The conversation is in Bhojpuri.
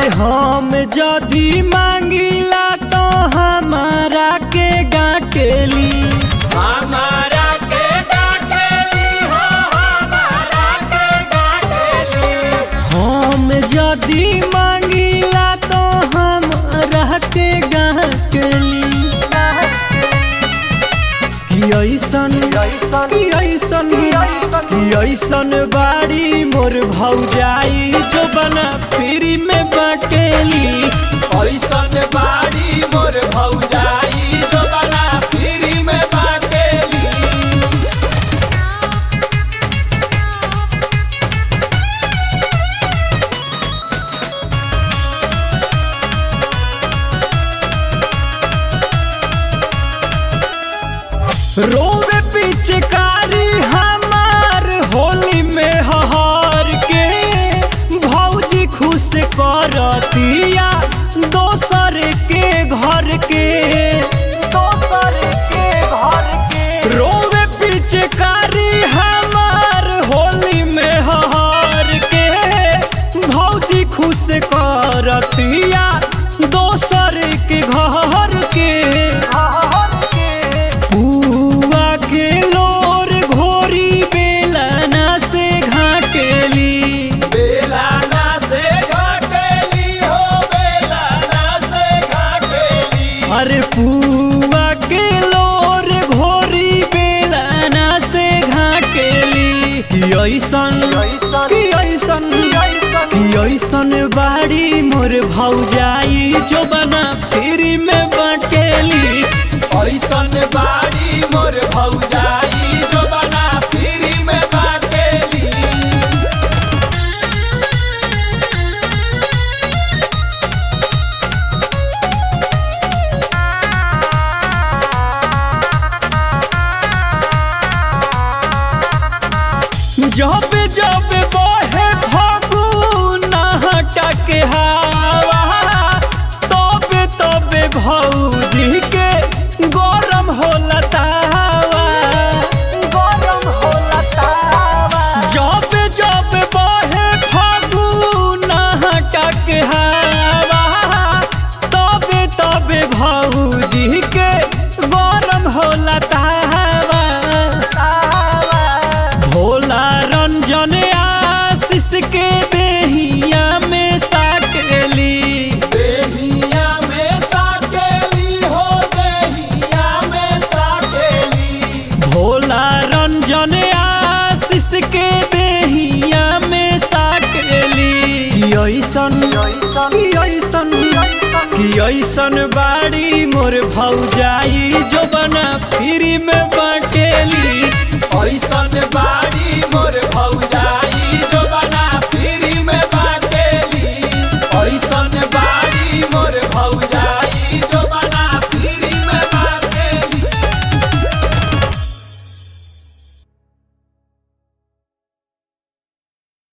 अरे हम जदी मांगिला तो हमारा के डाकेली हमारा के डाकेली हो हमारा के डाकेली हम जदी मांगिला तो हमारा के डाकेली कि ऐसन कि ऐसन कि ऐसन बाड़ी मोर भौजाई जो बना फ्री में बाटेली ऐसन बाड़ी मोर भौजाई जो बना फ्री में बाटेली रोवे पिचकारी हमार होली में हहार के भौजी खुश करतिया दोसर के घर के दोसर के घर के रोवे पिचकारी हमार होली में हहार के भौजी खुश करतिया दोसर के घर के बुआ के लोर घोरी बेलना से घाटेली बेलाना से घाटेली हो बेलाना से घाटेली अरे पुआ के लोर घोरी बेलना से घाटेली कि ऐसन कि ऐसन कि ऐसन बाड़ी मोर भौजाई जो बना फ्री में बाटेली ऐसन बाड़ी मोर भौजाई जो बना फ्री में बाटेली जब जब बहे फगुन हटक हवा तब तब भौजी के गरम होला तावा गरम होला तावा जब जब बहे फगुन हटक हवा तब तब भौजी के गरम होला तावा भोला रंजन आशीष के देहिया में साकेली देहिया में साकेली हो देहिया में साकेली भोला रंजन आशीष के देहिया में साकेली कि ऐसन कि ऐसन कि ऐसन बाड़ी मोर भौजाई जो बना फ्री में बाटेली ऐसन बाड़ी